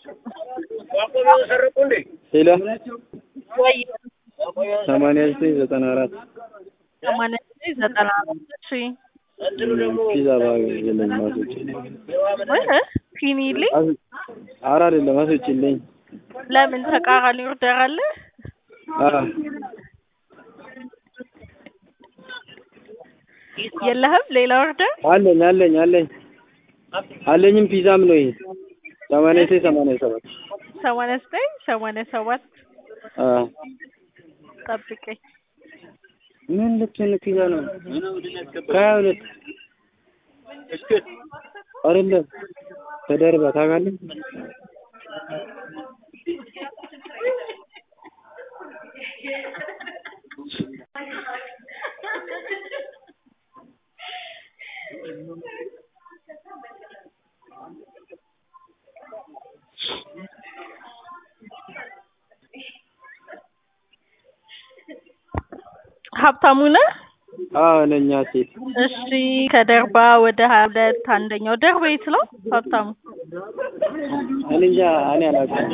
ሄሎ ወይ ሰማንያ ዘጠኝ ዘጠና አራት ሰማንያ ዘጠኝ ዘጠና አራት እሺ ፒዛ ባግ የለኝም አስወጪልኝ። ወይ ፊኒልኝ ኧረ አይደለም አስወጪልኝ። ለምን ተቃራኒ ኦርደር አለ? ኧረ የለህም ሌላ ኦርደር? አለኝ አለኝ አለኝ አለኝም ፒዛም ነው ይሄ ሰማንያ ዘጠኝ ሰማንያ ሰባት ሰማንያ ዘጠኝ ሰማንያ ሰባት አዎ ጠብቀኝ። ምን ልትሆን ፒዛ ነው ከሀያ ሁለት አይደለም ተደርባ ታውቃለህ? ሀብታሙ ነህ? አዎ ነኝ ሴት እሺ ከደርባ ወደ ሀያ ሁለት አንደኛው ደርባ የት ነው ሀብታሙ? እኔ እንጃ እኔ አላውቅም።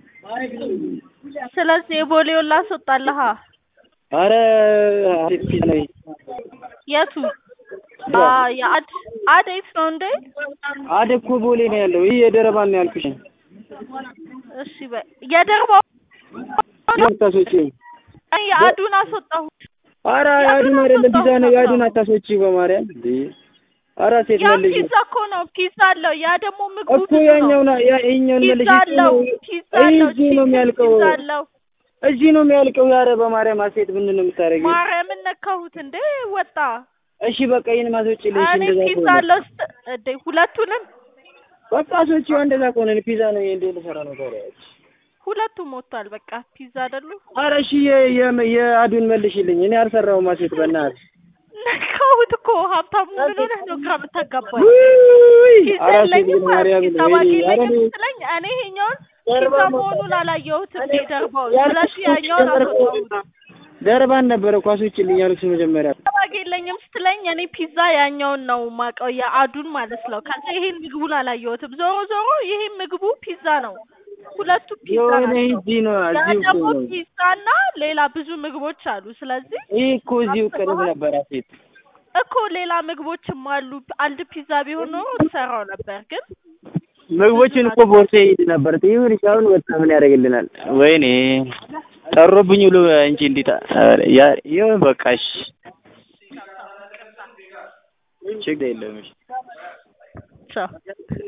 ስለዚህ የቦሌውን ላስወጣልሃ። ኧረ ሴት ፒዛ ነው ይሄ የቱ? አ የአድ አድ የት ነው እንዴ? አደ እኮ ቦሌ ነው ያለው። ይህ የደረባን ነው ያልኩሽ። እሺ በይ የደርባው ታስወጪኝ። እኔ የአዱን አስወጣሁት። ኧረ ያዱን አይደለም ፒዛ ነው። ያዱን አታስወጪ በማርያም እንዴ! ኧረ ሴት ያ መልሽ ፒዛ እኮ ነው ፒዛ አለው። ያ ደግሞ ምግቡ እኮ ብዙ ነው። ያኛው ነው ያ ይሄኛውን መልሽ። ፒዛ አለው ፒዛ አለው እዚህ ነው የሚያልቀው። ፒዛ አለው። እዚህ ነው የሚያልቀው። ኧረ በማርያም ሴት ምንድን ነው የምታደርጊው? ማርያምን ነካሁት እንዴ ወጣ። እሺ በቃ ይሄን ማስወጪልኝ። እሺ እኔ እንደዛ ፒዛ ከሆነ አለው ስት እንዴ ሁለቱንም በቃ አስወጪው። እንደዛ ከሆነ እኔ ፒዛ ነው ይሄ እንዴ ልሰራ ነው ታዲያ? ሁለቱም ወጥቷል። በቃ ፒዛ አይደሉ? ኧረ እሺ የ- የ- የአዱን መልሽልኝ። እኔ አልሰራሁም ሴት በእናትህ ነካሁት እኮ ሀብታሙ ምን ሆነህ ነው ግራ የምታጋባኝ? ውይ! ፒዛ ኧረ ሴት የለኝም ግን ማርያምን ፒዛ ባግ ወይኔ! ኧረ የለኝም እኔ- ስትለኝ እኔ ይሄኛውን ደርባ ፒዛ ነው። መሆኑን አላየሁትም። እኔ ደርባው ያልኩሽ ስለዚህ ያኛውን አስወጣሁት። ደርባን ነበረ እኮ አስወጪልኝ ያልኩሽ መጀመሪያ። ፒዛ ባግ የለኝም ስትለኝ እኔ ፒዛ ያኛውን ነው ማቀው የአዱን ማለት ነው። ከዛ ይሄን ምግቡን አላየሁትም። ዞሮ ዞሮ ይሄ ምግቡ ፒዛ ነው። ሁለቱ ፒዛ የሆነ ናቸው። እዚህ ነው ያ እዚሁ እኮ ደግሞ ነው። ፒዛና ሌላ ብዙ ምግቦች አሉ። ስለዚህ ይህ እኮ እዚሁ ቅርብ ነበረ ሴት እኮ ሌላ ምግቦችም አሉ። አንድ ፒዛ ቢሆን ኖሮ ትሰራው ነበር ግን ምግቦችን እኮ ቦርሳ ይሄድ ነበር። ይሁን አሁን ወጣ ምን ያደርግልናል? ወይኔ ጠሮብኝ ብሎ እንጂ እንዴት ያ ይሁን በቃ እሺ፣ ችግር የለም እሺ። ቻው